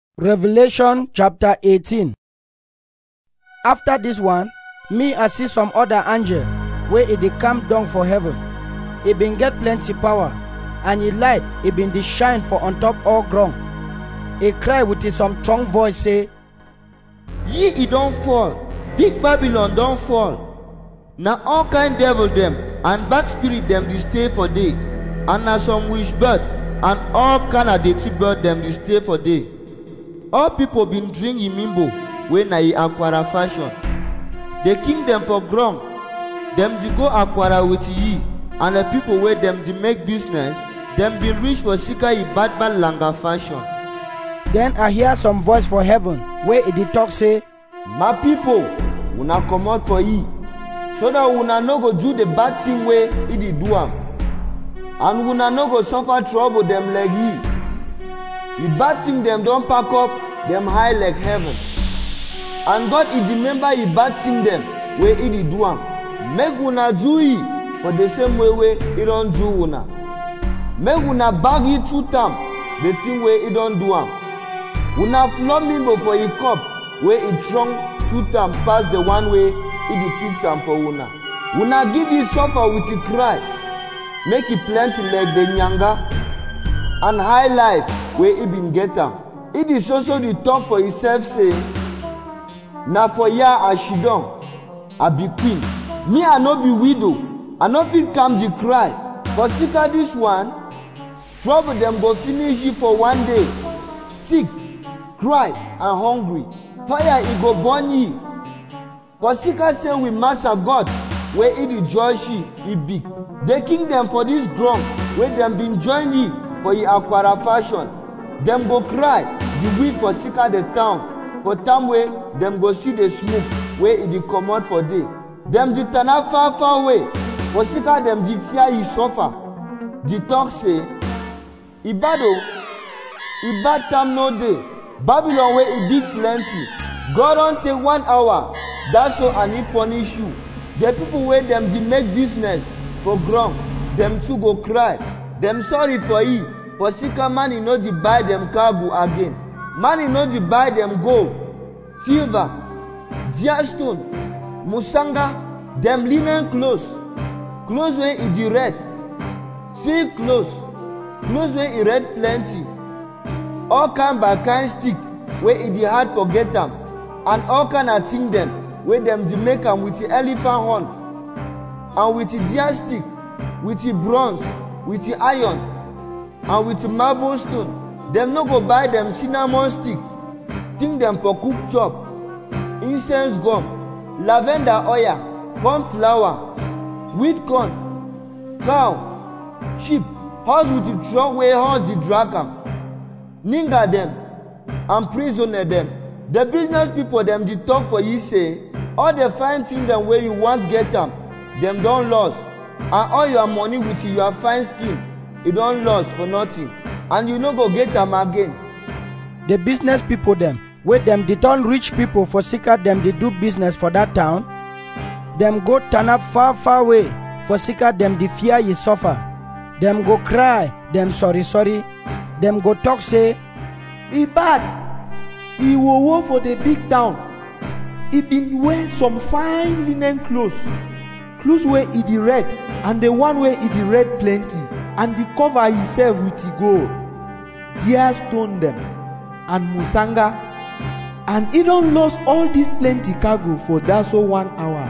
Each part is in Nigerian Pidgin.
Revelation chapter 18 After this one, me I see some other angel wey e dey come down for heaven. E bin get plenty power, and e light e bin dey shine for on top all ground. E cry with a some strong voice say, Ye e don fall, big Babylon don fall. Na all kind devil dem and bad spirit dem dey stay for day, and na some wish bird and all kind of dirty bird dem dey stay for day. All people bin drink imimbo wey na e aquara fashion. The king dem for ground, dem dey go aquara with ye, and the people wey dem dey make business, dem bin reach for sika e bad bad langa fashion. Then I hear some voice for heaven wey e dey talk say, My people, una comot for ye, so that una no go do the bad thing wey e dey do am, and una no go suffer trouble dem like ye. The bad thing dem don pack up dem high like heaven. And God e remember the bad thing dem wey e dey do am, make una do ye for the same way wey e don do una. Make una bag ye two time the thing wey e don do am. Una flog mimbo for e cup wey e strong two time pass the one wey e dey fix am for una. Una give e suffer with e cry, make e plenty like the nyanga and high life wey e bin get am. E dey so so dey talk for himself say, na for here i shidon i be queen me i no be widow i no fit calm the cry for sika this one trouble dem go finish you for one day sick cry and hungry fire e go burn ye for sika say we master god wey e dey judge ye e big the kingdom for this ground wey dem bin join ye for e aquara fashion dem go cry the weak for sika the town for time wey dem go see the smoke wey e dey comot for day dem dey tana far far away for sika dem dey fear e suffer dey talk say e bad o e bad time no dey babylon wey e big plenty god don take one hour dat so and e punish you the people wey dem dey make business for ground dem too go cry dem sorry for ye for sika man e no dey buy dem cargo again man e no dey buy dem gold silver dear stone musanga dem linen clothes clothes wey e dey red silk clothes clothes wey e red plenty all kind by kind stick wey e dey hard for get am and all kind of thing dem wey dem dey make am with elephant horn and with deer stick with bronze with iron and with marble stone dem no go buy dem cinnamon stick think dem for cook chop incense gum lavender oil corn flour wheat corn cow sheep horse with the truck wey horse dey drag am ninga dem and prisoner dem the business people dem dey talk for you say all the fine thing dem wey you want get am dem don loss and all your money with your fine skin e don loss for nothing and you no go get am again the business people dem wey dem dey turn rich people for sika dem dey do business for dat town dem go turn up far far away for sika dem dey fear ye suffer dem go cry dem sorry sorry dem go talk say e bad e wowo for the big town e bin wear some fine linen clothes clothes wey e dey red and the one wey e dey red plenty and e cover himself with e gold dear stone dem and musanga and e don lost all dis plenty cargo for dat so one hour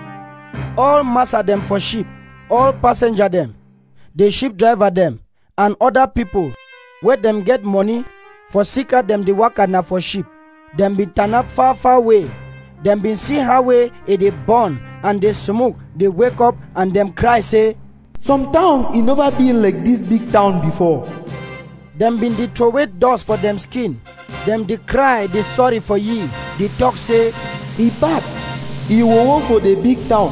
all master dem for ship all passenger dem the ship driver dem and other people wey dem get money for sika dem dey waka na for ship dem bin turn up far far away dem bin see how wey e dey burn and the smoke dey wake up and dem cry say some town e never been like dis big town before dem bin dey throway dust for dem skin dem dey cry dey sorry for ye dey talk say e bad e wowo for the big town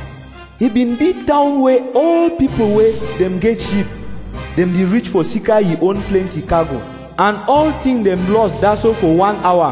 e bin big town wey all people wey dem get ship dem dey reach for sika e own plenty cargo and all thing dem lost dat so for one hour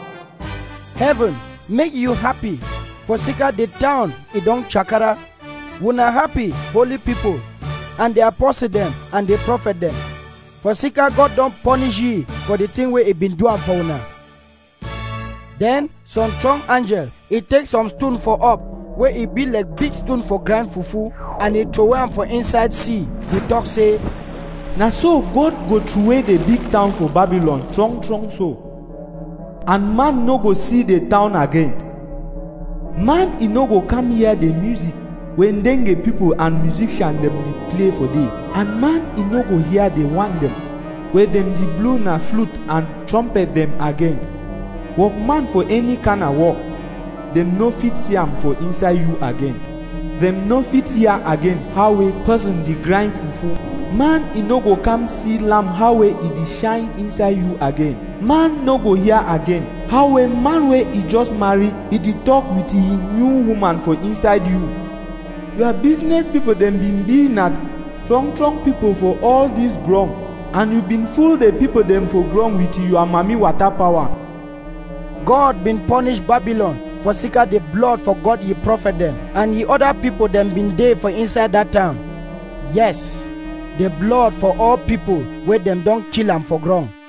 heaven make you happy for sika the town e don chakara una happy holy people and the apostle dem and the prophet dem For sika God don punish ye for the thing wey e been do am for una. Then some strong angel, e take some stone for up, wey e be like big stone for grind fufu, and e throway am for inside sea. He talk say, Na so God go throway the big town for Babylon strong strong so. And man no go see the town again. Man e no go come hear the music when dengue people and musician dem dey play for day. And man e no go hear the one dem wey dem dey blow na flute and trumpet dem again. Workman for any kind of work, dem no fit see am for inside you again. Dem no fit hear again how a person dey grind fufu. Man e no go come see lamp how wey e dey shine inside you again. Man no go hear again how a man wey e just marry e dey talk with him new woman for inside you. Your business people dem bin be na strong strong people for all this ground and you bin fool the people dem for ground with your mami water power. God been punish Babylon for sika the blood for God ye prophet them, and ye other people them been dey for inside that town. Yes, the blood for all people wey them don kill am for ground.